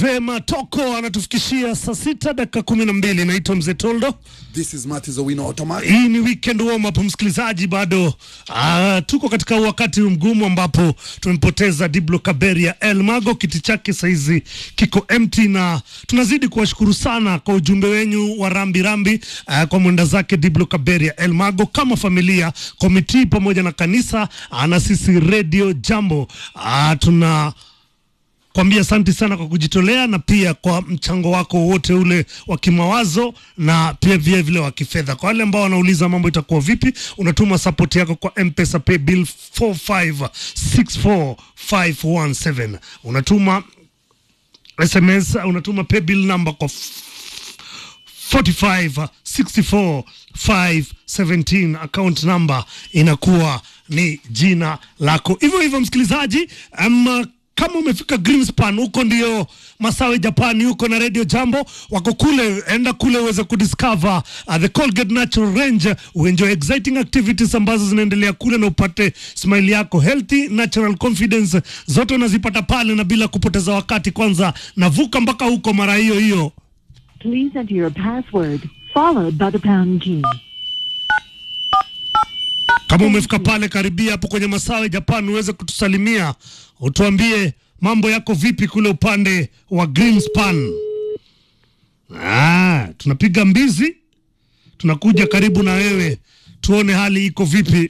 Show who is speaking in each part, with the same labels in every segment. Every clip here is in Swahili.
Speaker 1: Vema Toko anatufikishia saa sita dakika kumi na mbili. Naitwa Mzee Toldo.
Speaker 2: This is Marty Owino Automatic.
Speaker 1: Hii ni weekend warm up, msikilizaji, bado ah, tuko katika wakati mgumu ambapo tumempoteza Diblo Kaberia El Mago. Kiti chake saizi kiko empty, na tunazidi kuwashukuru sana kwa ujumbe wenyu wa rambi rambi ah, kwa mwenda zake Diblo Kaberia El Mago. Kama familia, komiti pamoja na kanisa ah, na sisi Radio Jambo ah, tuna kwambia asante sana kwa kujitolea na pia kwa mchango wako wote ule wa kimawazo na pia vile vile wa kifedha. Kwa wale ambao wanauliza mambo itakuwa vipi, unatuma support yako kwa M-Pesa pay bill 4564517 unatuma SMS, unatuma pay bill number kwa 4564517 account number inakuwa ni jina lako. Hivyo hivyo msikilizaji, um, kama umefika Greenspan huko ndio Masawe Japani huko na Radio Jambo wako kule, enda kule uweze kudiscover uh, the Colgate Natural Range, uenjoy exciting activities ambazo zinaendelea kule na upate smile yako healthy natural confidence, zote unazipata pale na bila kupoteza wakati. Kwanza navuka mpaka huko mara hiyo hiyo
Speaker 3: Please enter your password followed by the pound key.
Speaker 1: Kama umefika pale karibia hapo kwenye Masawe Japan, uweze kutusalimia, utuambie mambo yako vipi kule upande wa Greenspan. Ah, tunapiga mbizi, tunakuja karibu na wewe, tuone hali iko vipi.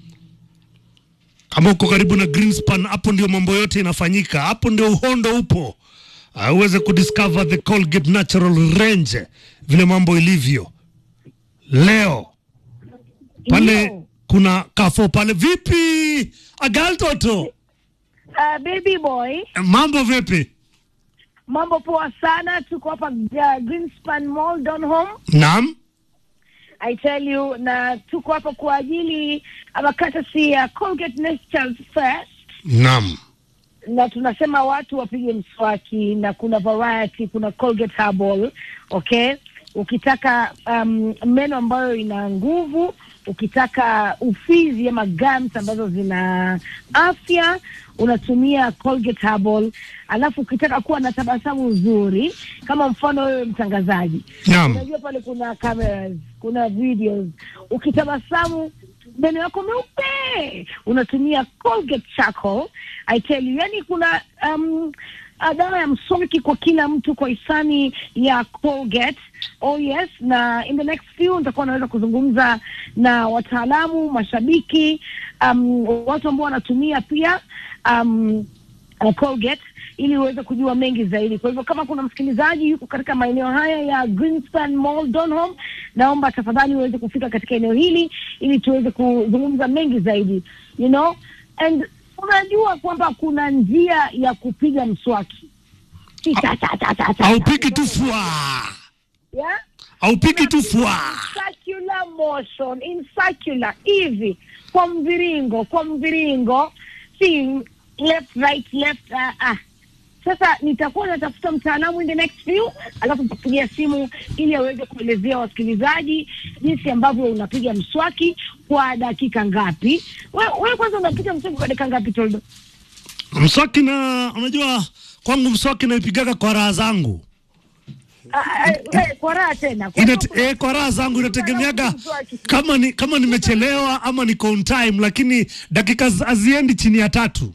Speaker 1: Kama uko karibu na Greenspan, hapo ndio mambo yote inafanyika, hapo ndio uhondo upo. Ah, uweze kudiscover the Colgate Natural Range, vile mambo ilivyo leo pale
Speaker 4: Yo.
Speaker 1: kuna kafo pale. Vipi agal toto,
Speaker 4: Uh, baby boy,
Speaker 1: mambo vipi?
Speaker 4: mambo poa sana. Tuko hapa uh, Greenspan Mall Donholm.
Speaker 1: Naam,
Speaker 4: I tell you, na tuko hapa kwa ajili ama courtesy ya Colgate Natural First,
Speaker 1: naam,
Speaker 4: na tunasema watu wapige mswaki, na kuna variety, kuna Colgate Herbal, okay. Ukitaka um, meno ambayo ina nguvu, ukitaka ufizi ama gums ambazo zina afya unatumia Colgate Herbal. Alafu ukitaka kuwa na tabasamu nzuri, kama mfano wewe mtangazaji,
Speaker 1: naam,
Speaker 4: unajua pale kuna cameras, kuna videos, ukitabasamu meno yako meupe unatumia Colgate Charcoal. I tell you, yani kuna um, uh, dawa ya mswaki kwa kila mtu kwa hisani ya Colgate. Oh yes, na in the next few nitakuwa naweza kuzungumza na wataalamu, mashabiki, um, watu ambao wanatumia pia um, uh, Colgate ili uweze kujua mengi zaidi. Kwa hivyo kama kuna msikilizaji yuko katika maeneo haya ya Greenspan Mall Donholm, naomba tafadhali uweze kufika katika eneo hili ili tuweze kuzungumza mengi zaidi, you know and unajua kwamba kuna njia ya kupiga mswaki Si cha- cha- cha- cha- cha-
Speaker 1: haupiki tu fwa,
Speaker 4: yeah?
Speaker 1: haupiki tu fwa.
Speaker 4: circular motion in circular hivi kwa mviringo kwa mviringo si left right left uh, ah. Sasa nitakuwa natafuta mtaalamu in the next few, alafu nitakupigia simu ili aweze kuelezea wasikilizaji jinsi ambavyo unapiga mswaki kwa dakika ngapi. Wewe we kwanza unapiga mswaki kwa dakika ngapi Toldo?
Speaker 1: Mswaki na unajua, kwangu mswaki naipigaga kwa raha zangu
Speaker 4: Ah, ah, eh, kwa raha tena kwa
Speaker 1: Inate,
Speaker 4: hivyo-
Speaker 1: eh, kwa raha zangu inategemeaga kama ni kama nimechelewa ama niko on time, lakini dakika z- haziendi chini ya tatu.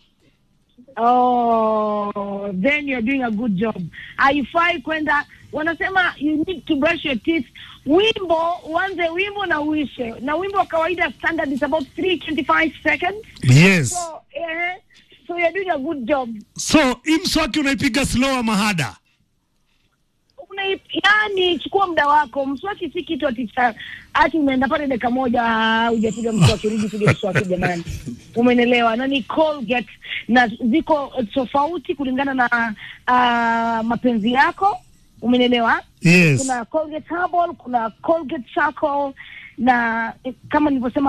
Speaker 4: Oh, then you're doing a good job. Haifai kwenda, wanasema you need to brush your teeth. Wimbo uanze wimbo na uishe, na wimbo wa kawaida standard is about 325 seconds.
Speaker 1: Yes,
Speaker 4: So, eh, so you're doing a good job.
Speaker 1: so hii mswaki unaipiga slow ama hada?
Speaker 4: Una, yani chukua muda wako. Mswaki si kitu ati cha ati umeenda pale dakika moja ah, hujapiga mswaki, rudi piga mswaki jamani. Umenelewa? Na ni Colgate na ziko tofauti kulingana na uh, mapenzi yako. Umenelewa?
Speaker 1: Yes.
Speaker 4: Kuna Colgate Herbal, kuna Colgate Charcoal na eh, kama nilivyosema